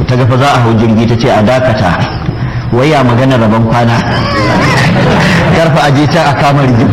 ta gafa za a hau jirgi ta ce a dakata wai ya magana rabon kwana karfa aje ta a kama rigim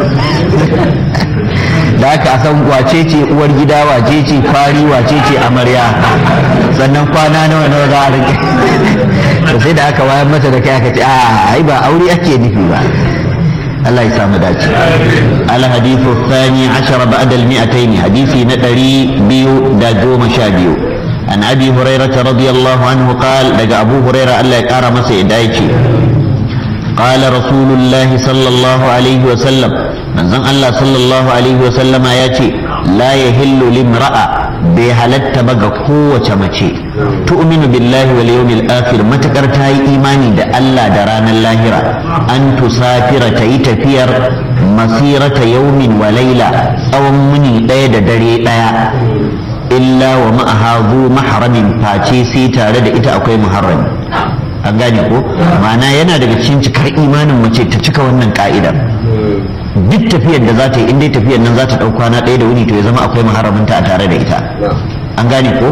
da aka san wace ce uwar gida wace ce fari wace ce amarya sannan kwana nawa nawa za a rike to sai da aka wayar mata da kai aka ce a ai ba aure ake nufi ba Allah ya samu dace al hadithu thani ashara ba'da al mi'atayn hadisi na ɗari biyu da goma sha biyu an abi hurairah radiyallahu anhu qala daga abu hurairah Allah ya kara masa ya dace قال رسول الله صلى الله عليه وسلم من زن الله صلى الله عليه وسلم ياتي لا يهل لامرأة بهلت بغى قوة مچي تؤمن بالله واليوم الآخر متكر تاي إيماني دا الله دران اللاهرة أن تسافر تاي تفير مسيرة يوم وليلة أو مني دايد دري دايا إلا ومعها ذو محرم فاتي سيتا لدى إتا أكوي محرم an gane ko ma'ana yana daga cikin cikar imanin mace ta cika wannan ka'idar duk tafiyar da za ta yi in dai tafiyar nan za ta ɗau kwana ɗaya da wuni to ya zama akwai maharaminta a tare da ita an gane ko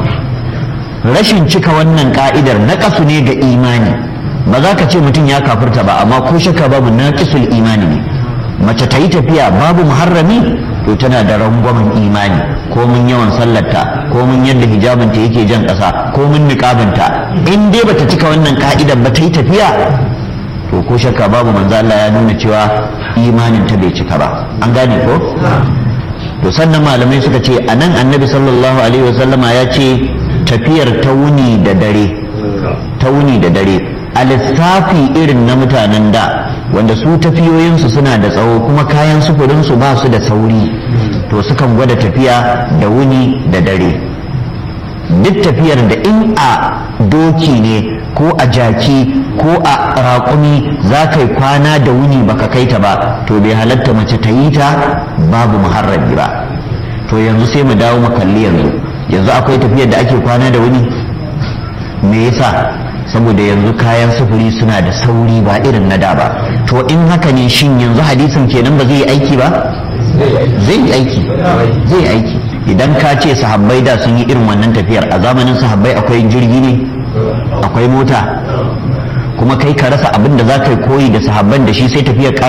rashin cika wannan ka'idar na kasu ne ga imani ba za ka ce mutum ya kafirta ba amma ko shakka babu na imani ne mace ta yi tafiya babu muharrami to tana da rangwamen imani ko mun yawan sallarta ko mun yadda hijabinta yake jan ƙasa ko mun niƙabinta in dai bata cika wannan ka'idar ba ta yi tafiya to ko shakka babu manzo Allah ya nuna cewa imanin ta bai cika ba an gane ko to sannan malamai suka ce anan annabi sallallahu alaihi wasallama ya ce tafiyar ta wuni da dare ta wuni da dare a lissafi irin na mutanen da wanda su tafiyoyinsu suna da tsawo kuma kayan sufurinsu ba su da sauri to sukan gwada tafiya da wuni da dare duk tafiyar da in a doki ne ko a jaki ko a raƙumi za ka yi kwana da wuni baka kai ta ba to bai halatta mace ta yi ta babu muharrabi ba to yanzu sai mu dawo mu kalli yanzu yanzu akwai tafiyar da ake kwana da wuni me yasa saboda yanzu kayan sufuri suna da sauri ba irin na da ba to in haka ne shin yanzu hadisin kenan ba zai yi aiki ba zai yi aiki zai yi aiki idan ka ce sahabbai da sun yi irin wannan tafiyar a zamanin sahabbai akwai jirgi ne akwai mota kuma kai ka rasa abin da za ka yi koyi da sahabban da shi sai tafiyar kar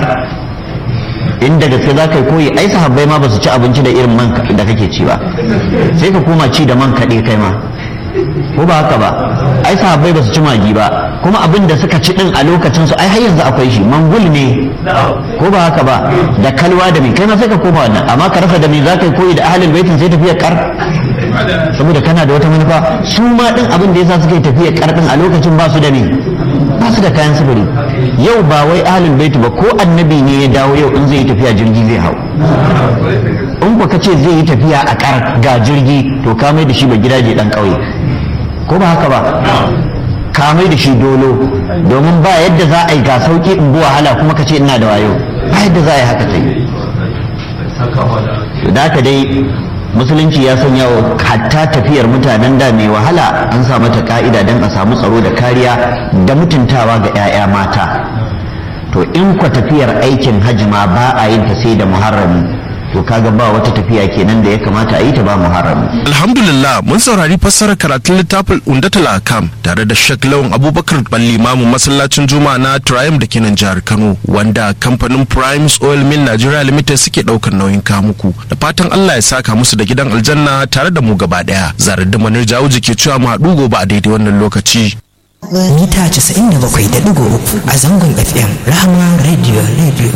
inda gaske za ka yi koyi ai sahabbai ma ba su ci abinci da irin man da kake ci ba sai ka koma ci da man kaɗe kai ma ko ba haka ba ai sahabbai ba su ci magi ba kuma abin da suka ci din a lokacin su ai har yanzu akwai shi mangul ne ko ba haka ba da kalwa da mai kai ma sai ka koma wannan amma ka rasa da mai za ka yi koyi da ahlul baitin sai tafiya kar saboda kana da wata manufa su ma din abin da yasa suka yi tafiya kar din a lokacin ba su da ne ba su da kayan sufuri yau ba wai ahlul baiti ba ko annabi ne ya dawo yau in zai yi tafiya jirgi zai hau in ba ka ce zai yi tafiya a kar ga jirgi to ka mai da shi ba gidaje dan kauye ko ba haka ba ka mai da shi dolo domin ba yadda za a yi ga sauki in bi wahala kuma ka ce ina da wayo ba yadda za a yi haka ta yi da haka dai musulunci ya sanya wa hatta tafiyar mutanen da mai wahala an sa mata ka'ida don a samu tsaro da kariya da mutuntawa ga 'ya'ya mata to in kwa tafiyar aikin hajji ma ba a yin ta sai da muharrami to kaga ba wata tafiya kenan da ya kamata a yi ta ba muharrami Alhamdulillah mun saurari fassarar karatun littafin Undatul Akam tare da Sheikh Lawan Abubakar Ballimamu masallacin Juma'a na Triumph da kenan jihar Kano wanda kamfanin Primes Oil Mill Nigeria Limited suke daukar nauyin kamuku da fatan Allah ya saka musu da gidan aljanna tare da mu gaba daya zarar da manar jawuji ke cewa mu haɗu gobe a daidai wannan lokaci mita 97.3 a zangon fm rahama radio radio